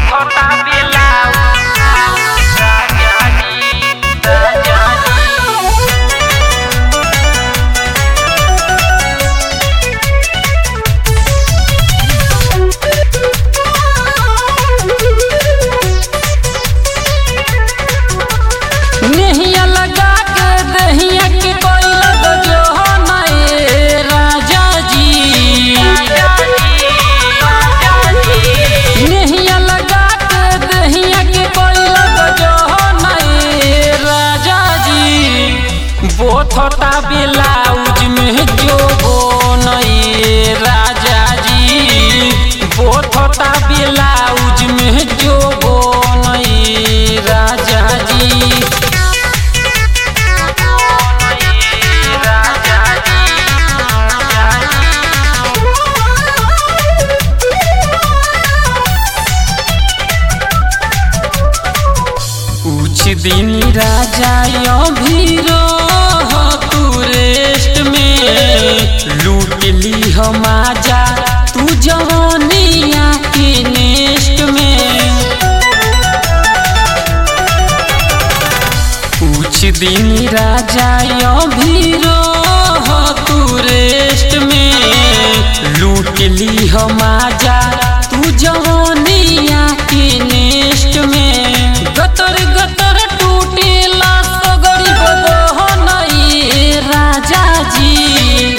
छोटा बिलाऊ राजा जी राजा जी नेहिया लगा के दहिया के कोई लग जो नए राजा जी नेहिया लगा के दहिया के कोई लग जो नए राजा जी बोथता ब्लाउज में जो हो नए राजा जी बोथता ब्लाउज में जो हो नए राजा जी कुछ दिन राजा अभी रह तू रेस्ट में लूट ली हम आजा तू जवानिया के नेस्ट में कुछ दिन राजा अभी रह तू रेस्ट में लूट ली हम आजा तू जवानिया के नेस्ट में गतर गतर टूटेला सगरी बदह नई राजा जी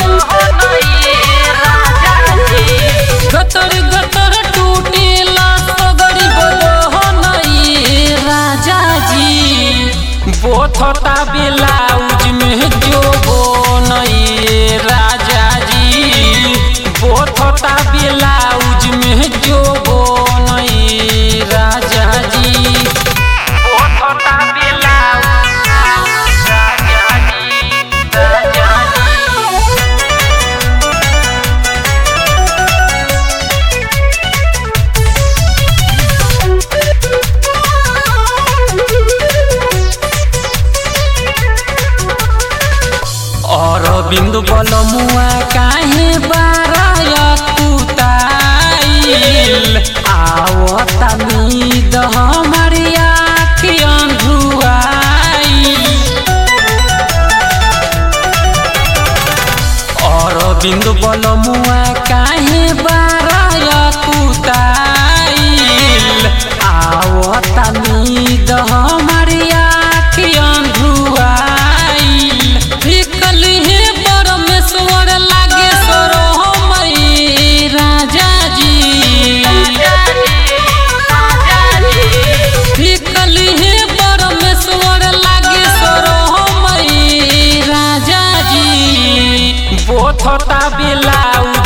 गतर गतर टूटेला सगरी बदह नई राजा जी बोथता ब्लाउज में जो हो नई राजा जी बोथता ब्लाउज में जो हो नई राजा जी छोटा बिलाऊ राजा जी राजा जी और बिंदु बल मुआ काहे बाराय कुताइल आवता नींद हमारी आँख अंधुआइल और बिंदु बल मुआ काहे बाराय कुताइल आवता नींद हमारी आँख अंधुआइल फिकल हे परमेश्वर लागे सरो हमई राजा जी फिकल हे परमेश्वर लागे सरो हमई राजा जी बोथता ब्लाउज